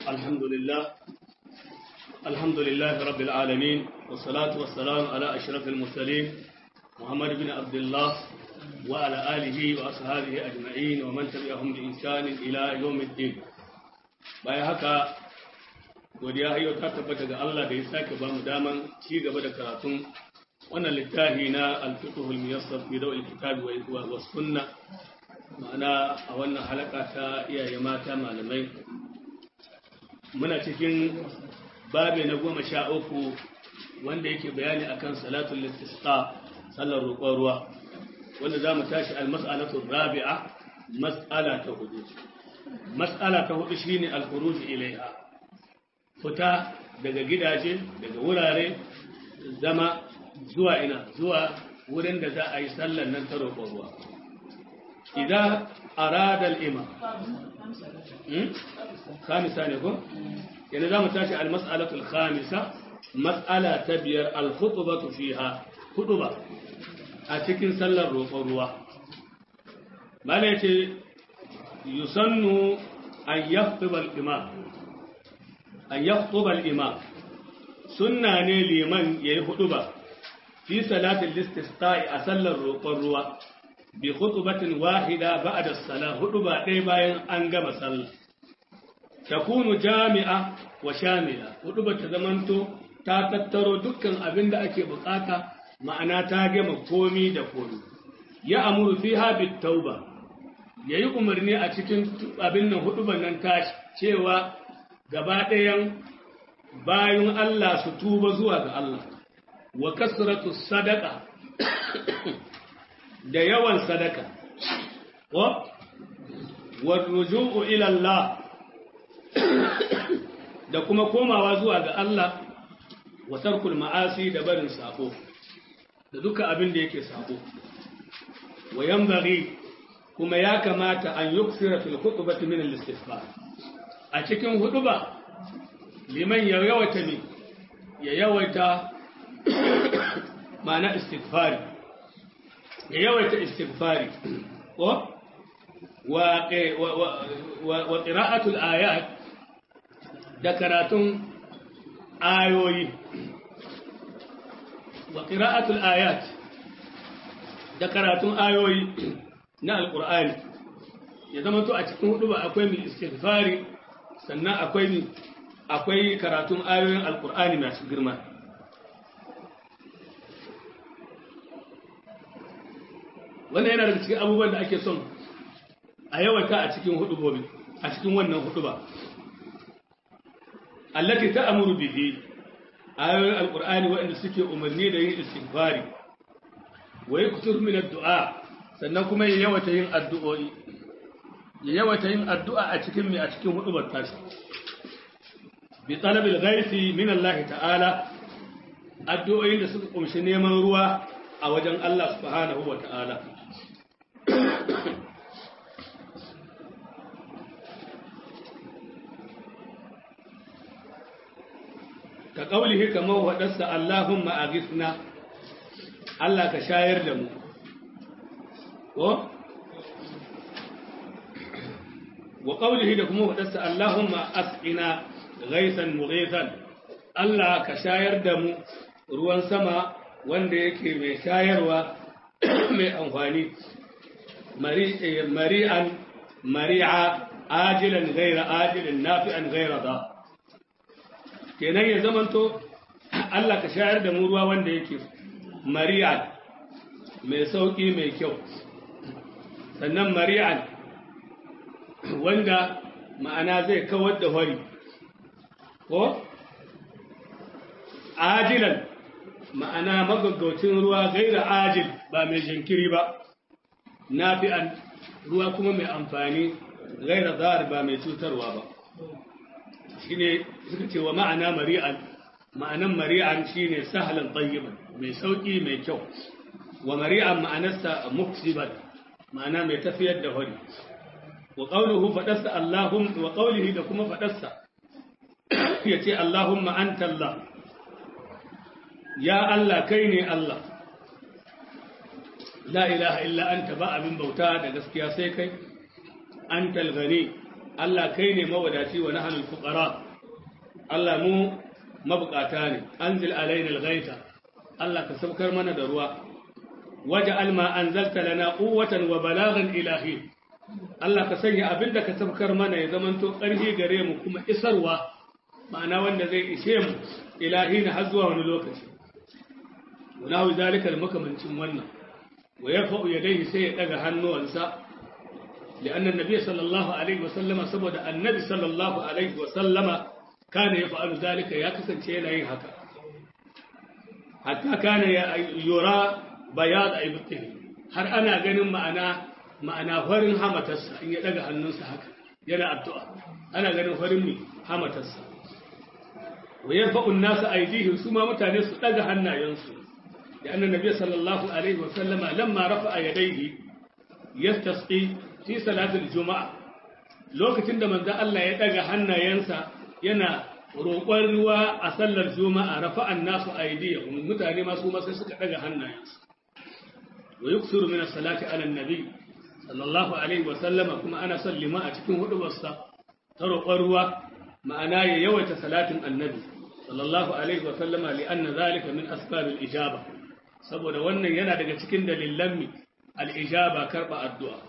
الحمد لله الحمد لله رب العالمين والصلاة والسلام على أشرف المرسلين محمد بن عبد الله وعلى آله وأصحابه أجمعين ومن تبعهم بإنسان إلى يوم الدين bayan haka godiya yau ta tabbata ga Allah da ya sake ba mu daman ci gaba da karatun wannan littafi na al-fiqhul muyassar fi dawil kitabi wa wa sunna ma'ana a wannan halaka ta iyaye mata malamai muna cikin babi na goma sha uku wanda yake bayani akan salatul istisqa sallar roƙon ruwa wanda za mu tashi al-mas'alatu rabi'a mas'ala ta hudu mas'ala ta hudu shine al-khuruj ilaiha fita daga gidaje daga wurare zama zuwa ina zuwa wurin da za a yi sallar nan ta roƙon ruwa idan arada al-imam khamisa ne ko yana za mu tashi al-mas'alatu al-khamisa mas'ala ta biyar al-khutbatu fiha khutba a cikin sallar roƙon ruwa mala yace yusannu an yaktuba al-imam an yaktuba al-imam sunna ne liman yayi huduba fi salatil istisqa'i a sallar roƙon ruwa bi khutbatin wahida ba'da as-salah huduba ɗaya bayan an gama sallah takunu jami'a wa shamila huduba ta zamanto ta tattaro dukkan abin da ake bukata ma'ana ta gama komi da komi ya amuru fiha bit tauba yayi umarni a cikin abin nan huduban nan ta cewa gaba ɗayan bayan Allah su tuba zuwa ga Allah wa kasratu sadaqa da yawan sadaka wa warruju'u ila Allah da kuma komawa zuwa ga Allah wa tarkul ma'asi da barin sako da duka abin da yake sako wa yanbaghi kuma ya kamata an yuksira fil khutbati min al-istighfar a cikin huduba liman ya yawaita ne ya yawaita ma'ana istighfari ya yawaita istighfari ko wa wa qira'atul ayat da karatun ayoyi wa qira'atul ayat da karatun ayoyi na alqur'ani ya zama to a cikin hudu ba akwai mai istighfari sannan akwai mai akwai karatun ayoyin alqur'ani masu girma wannan yana daga cikin abubuwan da ake son a yawata a cikin hudubobi a cikin wannan huduba allati ta'muru bihi ayoyin alqur'ani waɗanda suke umarni da yin istighfari wa yaktur min addu'a sannan kuma ya yawata yin addu'o'i ya yawata yin addu'a a cikin mai a cikin hudubar tashi bi talabil ghaisi min Allah ta'ala addu'o'in da suka kumshi neman ruwa a wajen Allah subhanahu wa ta'ala ka ƙaulihi kamar waɗarsa Allahumma a gisna Allah ka shayar da mu ko? wa ƙaulihi da kuma waɗarsa Allahumma as'ina gaisan mughisan Allah ka shayar da mu ruwan sama wanda yake mai shayarwa mai amfani mari'an mari'a ajilan gaira ajilin nafi'an gaira da kenan ya zamanto Allah ka shayar da mu ruwa wanda yake mari'an mai sauƙi mai kyau sannan mari'an wanda ma'ana zai kawar da hori ko ajilan ma'ana magaggaucin ruwa gaira ajil ba mai jinkiri ba nafi'an ruwa kuma mai amfani gaira zahar ba mai cutarwa ba shine suka ce wa ma'ana mari'an ma'anan mari'an shine sahlan tayyiban mai sauki mai kyau wa mari'an ma'anarsa muksiban ma'ana mai tafiyar da hori wa qawluhu fadarsa allahum wa qawlihi da kuma fadarsa yace allahumma anta allah ya allah kai ne allah la ilaha illa anta ba abin bauta da gaskiya sai kai antal ghani Allah kai ne mawadaci wa nahnul fuqara Allah mu mabukata ne anzil alaina alghaita Allah ka saukar mana da ruwa waj'al ma anzalta lana quwwatan wa balaghan ilahi Allah ka sanya abinda ka saukar mana ya zamanto ƙarfi gare mu kuma isarwa ma'ana wanda zai ishe mu ilahi na har zuwa wani lokaci wala zalika makamancin wannan wa yarfa'u yadayhi sai ya daga hannuwansa لأن النبي صلى الله عليه وسلم سبب النبي صلى الله عليه وسلم كان يفعل ذلك يا كسن شيء هكا حتى كان يرى بياض أيبته har ana ganin ma'ana ma'ana farin hamatarsa in ya daga hannunsa haka yana addu'a ana ganin farin mai hamatarsa wa yarfa'u an-nasu aydihim su ma mutane su daga hannayensu da annan nabi sallallahu alaihi wa sallama lamma rafa'a yadayhi yastasqi fi salatul juma'a lokacin da manzo Allah ya daga hannayensa yana roƙon ruwa a sallar juma'a rafa'an nasu aydihim mutane ma su ma sai suka daga hannayensu wa yuksuru min as-salati ala an-nabi sallallahu alaihi wa sallama kuma ana sallima a cikin hudubarsa ta roƙon ruwa ma'ana ya yawaita salatin annabi sallallahu alaihi wa sallama li anna zalika min asbabil ijaba saboda wannan yana daga cikin dalilan mi al-ijaba karba addu'a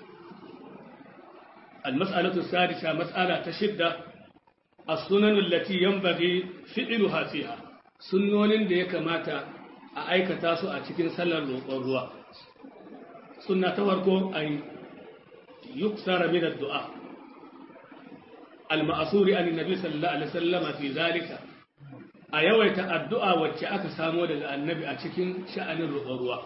al-mas'alatu sadisa mas'ala ta shidda as-sunan allati yanbaghi fi'luha fiha sunnonin da ya kamata a aikata su a cikin sallar roƙon ruwa sunna ta farko an yuksara min ad-du'a al-ma'suri an nabi sallallahu alaihi wasallam fi zalika a yawaita addu'a wacce aka samo daga annabi a cikin sha'anin roƙon ruwa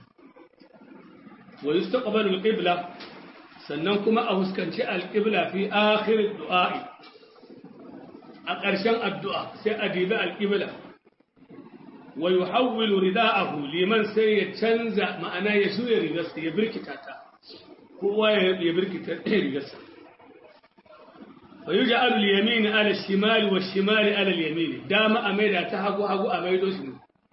wa yustaqbalu al-qibla sannan kuma a huskanci al-qibla fi akhir ad-du'a a ƙarshen addu'a sai a dibi al-qibla wa yuhawwilu rida'ahu liman sai ya canza ma'ana ya shuya rigarsa ya birkita ta kowa ya birkita rigarsa fa yuj'alu al-yamin 'ala ash-shimali wash-shimali 'ala al-yamin dama a maida ta hagu hagu a maido shi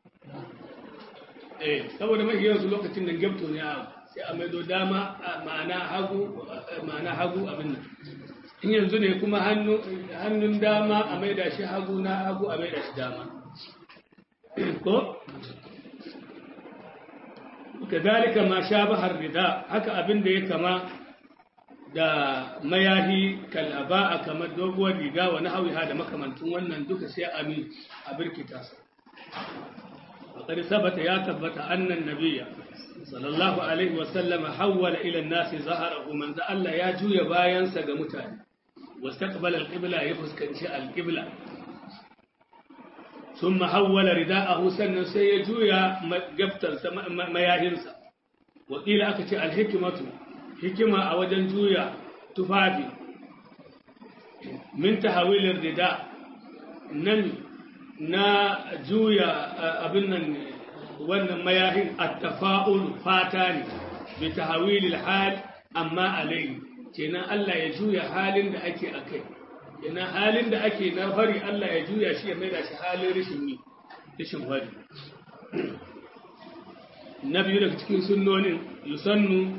eh saboda mai yanzu lokacin da gabto ne sai a maido dama ma'ana hagu ma'ana hagu abin nan in yanzu ne kuma hannun dama a maida shi hagu na hagu a maida shi dama ko kazalika ma shabaha rida haka abin da ya kama da mayahi kalaba kamar doguwar riga wa nahawiha da makamantun wannan duka sai ami a birkita su faqad sabata ya tabbata annan nabiyya sallallahu alaihi wa sallam hawwala ila an-nasi zaharahu man za Allah ya juya bayansa ga mutane wastaqbala al-qibla ya fuskanci al-qibla ثم حول رداءه سنة سيجويا جبتر مياهنسا وقيل أكتي الحكمة حكمة أوجن جويا تفادي من تحويل الرداء نن نا جويا أبنا وان مياهن التفاؤل فاتاني بتحويل الحال أما عليه كنا الله يجويا حال دا أكي أكي ina halin da ake na fari Allah ya juya shi ya mai da shi halin rashin yi rashin fari na biyu daga cikin sunnonin yusannu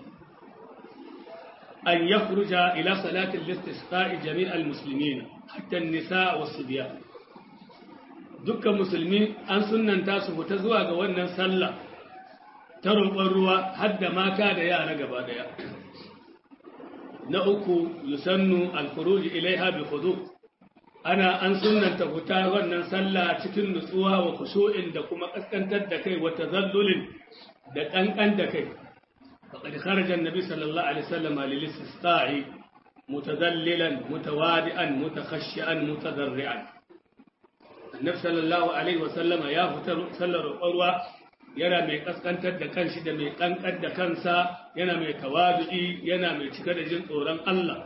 an ya furuja ila salatin listisqa'i jami'al muslimin hatta nisa wa biya. dukkan musulmi an sunnanta su fita zuwa ga wannan sallah ta roƙon ruwa har da mata da yara gaba daya na uku yusannu alfuruji ilaiha bi khudu ana an sunnanta fita wannan sallah cikin nutsuwa wa khushu'in da kuma kaskantar da kai wa tazallulin da kankan da kai faqad kharaja an-nabi sallallahu alaihi wasallam lil istisqa'i mutadallilan mutawadi'an mutakhashshi'an mutadarri'an annabi sallallahu alaihi wasallam ya fita sallar ruwa yana mai kaskantar da kanshi da mai kankar da kansa yana mai tawadu'i yana mai cika da jin tsoron Allah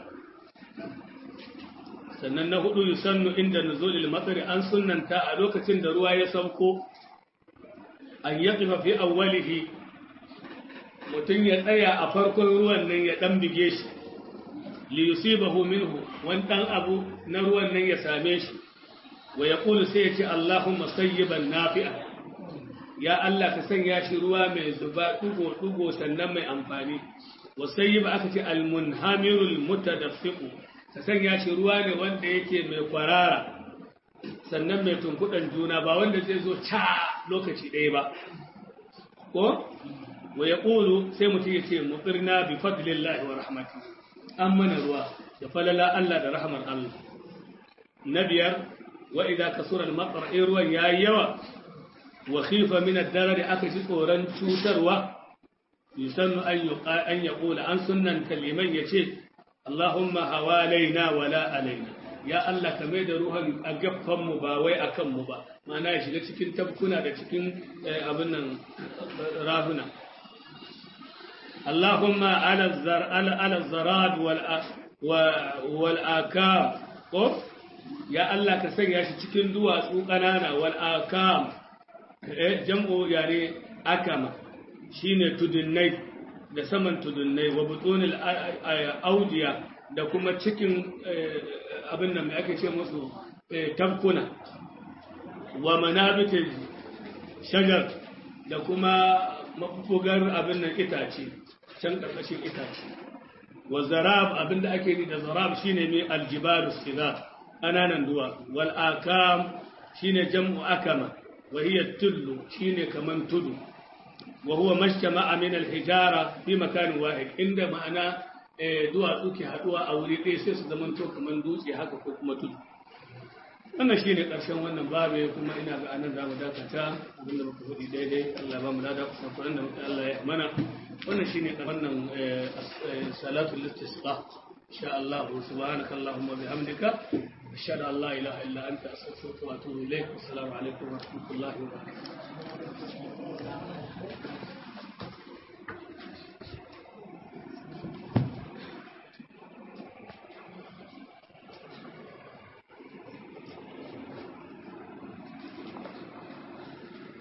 sannan na hudu yusannu inda nuzulil matsari an sunnanta a lokacin da ruwa ya sauko an yaqifa fi awwalihi mutum ya tsaya a farkon ruwan nan ya dan bige shi li yusibahu minhu wani dan abu na ruwan nan ya same shi wa yaqulu sai ya ce Allahumma sayyiban nafi'a ya Allah ka sanya shi ruwa mai zuba dugo-dugo sannan mai amfani wasai ba aka ce almunhamirul mutadaffiqu ka sanya shi ruwa ne wanda yake mai kwarara sannan mai tunkuɗan juna ba wanda zai zo ca lokaci ɗaya ba ko wa ya ƙulu sai mutum ya ce mutsirna bi fadlillahi wa rahmati an mana ruwa da falala Allah da rahmar Allah na biyar wa idza kasura al-matar in ruwan yayi yawa wa khifa min ad-darar aka ji tsoron cutarwa yusannu an yuqa an yaqula an sunnan kaliman yace Allahumma hawalaina wala alaina ya Allah ka mai da ruhan a gaffan mu ba wai akan mu ba ma'ana ya shiga cikin tabkuna da cikin abin nan rahuna Allahumma ala zar ala ala zarad wal wal akam ko ya Allah ka sanya shi cikin duwatsu ƙanana wal akam eh jam'u yani akama shine tudunnai da saman tudunnai wa butunil audiya da kuma cikin abin nan da ake ce musu tabkuna wa manabitin shajar da kuma mafugar abin nan itace can ƙarƙashin itace wa zarab abin da ake ni da zarab shine mai aljibalu sigar ƙananan duwa wal akam shine jam'u akama wa hiya tullu shine kaman tudu wa huwa mashtama'a min al hijara fi makan wahid inda ma'ana duwatsu ke haduwa a wuri ɗaya sai su zamanto kaman dutse haka ko kuma tudu wannan shine ƙarshen wannan babu kuma ina ga anan zamu dakata abinda muka faɗi daidai Allah ba mu da kusa kuran da muka Allah ya mana wannan shine wannan salatul istisqa insha Allah subhanaka allahumma bihamdika ashhadu an la ilaha illa anta astaghfiruka wa atubu ilaik assalamu alaikum wa rahmatullahi wa barakatuh